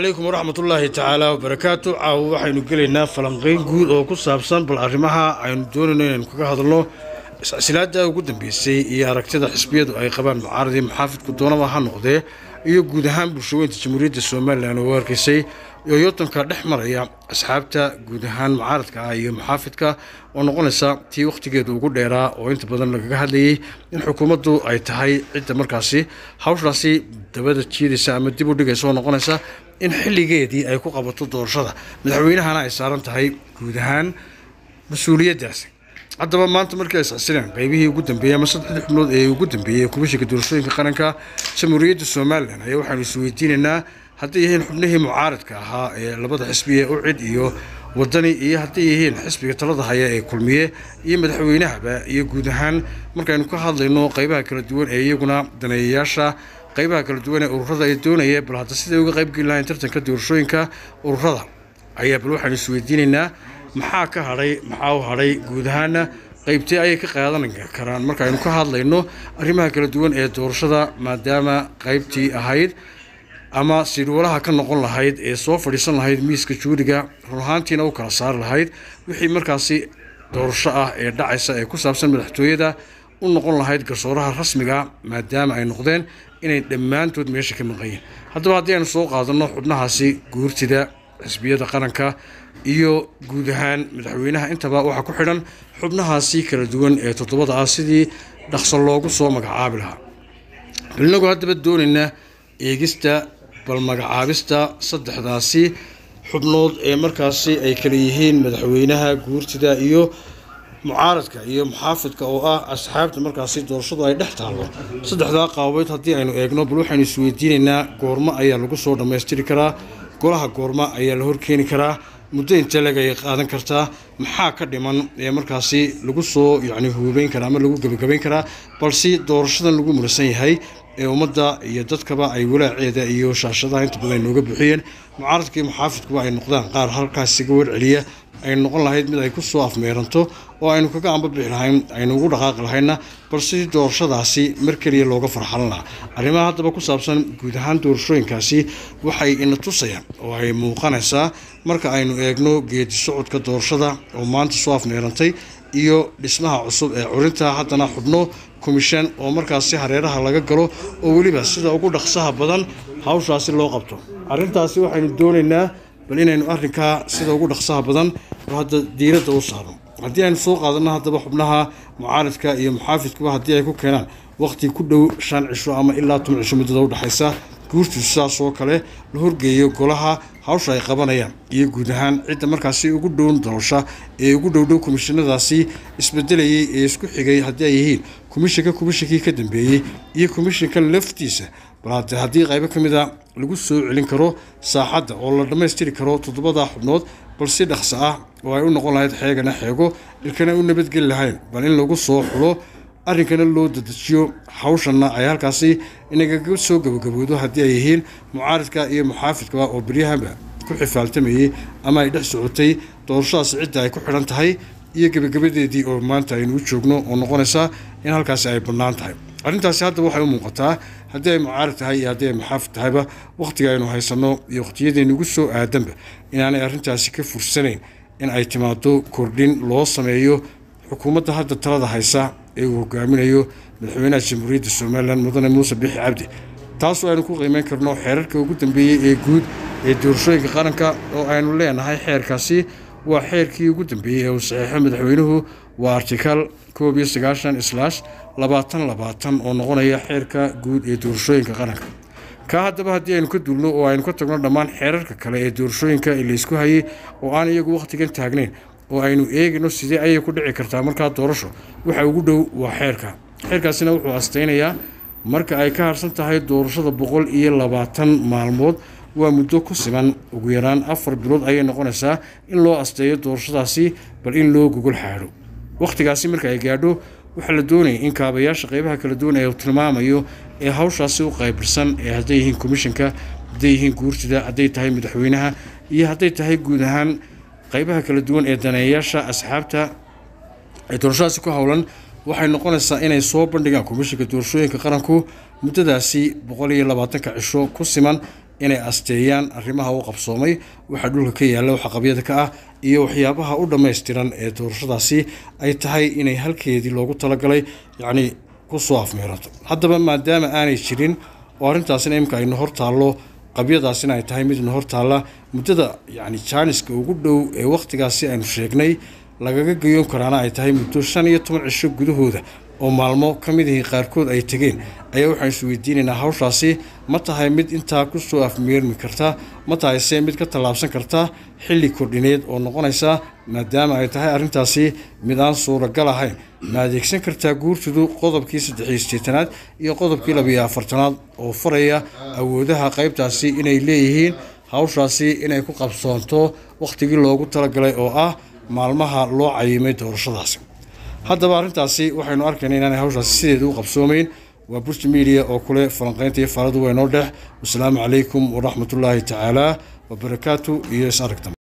calaykum waraxmatullaahi tacaala wabarakaatu caawa waxaynu gelaynaa falanqeyn guud oo ku saabsan bal arrimaha aynu doonayno inaynu kaga hadalno iscasilaada ugu dambeysay iyo aragtida xisbiyadu ay qabaan mucaaradii maxaafidku doonaba ha noqdee iyo guud ahaan bulshaweynta jamhuuriyadda somalilan oo arkaysay iyo yotanka dhex maraya asxaabta guud ahaan mucaaradka ah iyo maxaafidka oo noqonaysa tii wakhtigeedu ugu dheeraa oo inta badan lagaga hadlayay in xukuumaddu ay tahay cidda markaasi hawshaasi dabada jiidaysa ama dib u dhigaysa oo noqonaysa in xilligeedii ay ku qabato doorashada madaxweynahana ay saaran tahay guud ahaan mas-uuliyaddaasi haddaba maanta markii ay iscasileen qaybihii ugu dambeeyey ama saddexdii xubnood ee ugu dambeeyey komishinka doorashooyinka qaranka jamhuuriyadda somalilan ayaa waxaanu isweydiinaynaa hadday yihiin xubnihii mucaaradka ahaa ee labada xisbi ee ucid iyo wadani iyo hadday yihiin xisbiga talada haya ee kulmiye iyo madaxweynahaba iyo guud ahaan markaynu ka hadlayno qaybaha kala duwan ee iyaguna daneeyayaasha qaybaha kala duwan ee ururada ay doonaya bal hadda siday uga qaybgeli lahayn tartanka doorashooyinka ururada ayaa bal waxaanu isweydiinaynaa maxaa ka hadhay maxaa u hadhay guud ahaana qaybtee ayay ka qaadan karaan markaaynu ka hadlayno arrimaha kala duwan ee doorashada maadaama qaybtii ahayd ama siidwalaha ka noqon lahayd ee soo fadhiisan lahayd miiska juuriga run ahaantiina u kala saari lahayd wixii markaasi doorasho ah ee dhacaysa ee ku saabsan madaxtooyada u noqon lahayd garsooraha rasmiga maadaama ay noqdeen inay dhammaantood meesha ka maqanyiin haddaba haddii aynu soo qaadanno xubnahaasi guurtida xisbiyada qaranka iyo guud ahaan madaxweynaha intaba waxaa ku xidhan xubnahaasi kala duwan ee toddobada ah sidii dhaqso loogu soo magacaabi lahaa inagu haddaba doonaynaa eegista bal magacaabista saddexdaasi xubnood ee markaasi ay kala yihiin madaxweynaha guurtida iyo mucaaradka iyo muxaafidka oo ah asxaabta markaasi doorashadu ay dhex taallo saddexdaa qaabood haddii aynu eegno bal waxaynu isweydiinaynaa goormo ayaa lagu soo dhammaystiri karaa golaha goorma ayaa la horkeeni karaa muddo intee leg ayay qaadan kartaa maxaa ka dhiman ee markaasi lagu soo yacni huubeyn karaa ama lagu gebagabayn karaa balse doorashadan lagu murasan yahay ee ummadda iyo dadkaba ay walaaceeda iyo shaashadaha inta badan ay nooga buuxiyeen mucaaradka iyo muxaafidkuba ay noqdaan qaar halkaas iga warceliya ay noqon lahayd mid ay ku soo afmeeranto oo aynu kaga ambabixi lahayn aynu ugu dhaqaaqi lahayna balse doorashadaasi mar keliya looga farxalan lahaa arrimaha haddaba ku saabsan guud ahaan doorashooyinkaasi waxay ina tusayaan oo ay muuqanaysaa marka aynu eegno geedi socodka doorashada oo maanta soo afmeerantay iyo dhismaha cusub ee curinta haddana xubno komishan oo markaasi hareeraha laga galo oo weliba sida ugu dhaqsaha badan hawshaasi loo qabto arrintaasi waxaynu doonaynaa bal inaynu arrinkaa sida ugu dhaqsaha badan oo hadda diiradda u saarno haddii aynu soo qaadanno haddaba xubnaha mucaaradka iyo muxaafidkuba haddii ay ku keenaan waqti ku dhow shan cisho ama ilaa toban cisho muddada udhexaysa guurtiisu saas oo kale la horgeeyo golaha hawsha ay qabanayaan iyo guud ahaan cidda markaasi ugu dhown doorasha ee ugu dhowdhow komishinadaasi isbedelayay ee isku xigay haddii ay yihiin komishinka komishinkii ka dambeeyey iyo komishinka laftiisa bal hade haddii qaybo ka mid a lagu soo celin karo saaxadda oo la dhammaystiri karo toddobada xubnood bal si dhaqso ah oo ay u noqon lahayd xeegana xeego ilkana u nabadgeli lahayn bal in lagu soo xulo arrinkana loo dadejiyo hawshanna ay halkaasi inagaga soo gabagaboodo haddii ay yihiin mucaaridka iyo muxaafidka oo beryahaba ku xifaaltamayey ama ay dhex socotay doorashadaasi cidda ay ku xidhan tahay iyo gebagabadeedii oo maanta aynu u joogno oo noqonaysa in halkaasi ay bannaan tahay arrintaasi hadda waxay u muuqataa haddii ay mucaarid tahay iyo haddii ay muxaafid tahayba wakhtiga aynu haysanno iyo wakhtiyadeenna ugu soo aadanba inaanay arrintaasi ka fursanayn in ay timaado kordhin loo sameeyo xukuumadda hadda talada haysa ee uu hogaaminayo madaxweynaha jamhuuriyadda somalilan mudane muuse bixi cabdi taasoo aynu ku qiimeyn karno xeerarka ugu dambeeyey ee guud ee doorashooyinka qaranka oo aynu leenahay xeerkaasi waa xeerkii ugu dambeeyey ee uu saxiixo madaxweynuhu waa artikal koob iyo sagaashan islaash labaatan labaatan oo noqonaya xeerka guud ee doorashooyinka qaranka kaa haddaba haddii aynu ka duulno oo aynu ka tagno dhammaan xeerarka kale ee doorashooyinka ee laysku hayay oo aan iyagu wakhtigan taagnayn oo aynu eegayno sidee ayay ku dhici kartaa markaa doorasho waxa ugu dhow waa xeerka xeerkaasina wuxuu astaynayaa marka ay ka harsan tahay doorashada boqol iyo labaatan maalmood waa muddo ku siman ugu yaraan afar bilood ayay noqonaysaa in loo asteeyo doorashadaasi bal in loo gogol xaadho wakhtigaasi marka ay gaadho waxaa la doonaya in kaabayaasha qeybaha kala duwan ee uu tilmaamayo ee hawshaasi u qaybirsan ee hadday yihiin komishanka hadday yihiin guurtida hadday tahay madaxweynaha iyo hadday tahay guud ahaan qaybaha kala duwan ee daneeyayaasha asxaabta ee doorashadaasi ku howlan waxay noqonaysaa inay soo bandhigaan komishinka doorashooyinka qaranku muddadaasi boqol iyo labaatanka cisho ku siman inay asteeyaan arrimaha u qabsoomay waxa dhulka ka yaalla waxa qabyada ka ah iyo waxyaabaha u dhammaystiran ee doorashadaasi ay tahay inay halkeedii loogu talagalay yacni kusoo afmeerato haddaba maadaama aanay jirin oo arrintaasina imika aynu hor taallo qabyadaasina ay tahay midna hor taalla muddada yacni jaaniska ugu dhow ee wakhtigaasi aynu sheegnay lagaga geyoon karaana ay tahay muddo shan iyo toban cisho gudahooda oo maalmo ka mid ahii qaarkood ay tegeen ayaa waxaan is weydiinaynaa hawshaasi ma tahay mid intaa kusoo afmeermi karta ma tahay se mid ka tallaabsan karta xilli kordhineed oo noqonaysa maadaama ay tahay arrintaasi mid aan suuragal ahayn ma adeegsan kartaa guurtidu qodobkii saddexiyo sideetanaad iyo qodobkii labiyo afartanaad oo faraya awoodaha qaybtaasi inay leeyihiin hawshaasi inay ku qabsoonto wakhtigii loogu talagalay oo ah maalmaha loo cayimay doorashadaasi haddaba arrintaasi waxaynu arkayna inaanay hawshaasi sideeda u qabsoomeyn waa burji media oo kule falanqaynta iyo faaladu waynoo dhex wasalaamu calaykum waraxmatullaahi tacaala wabarakaatu iyo is aragta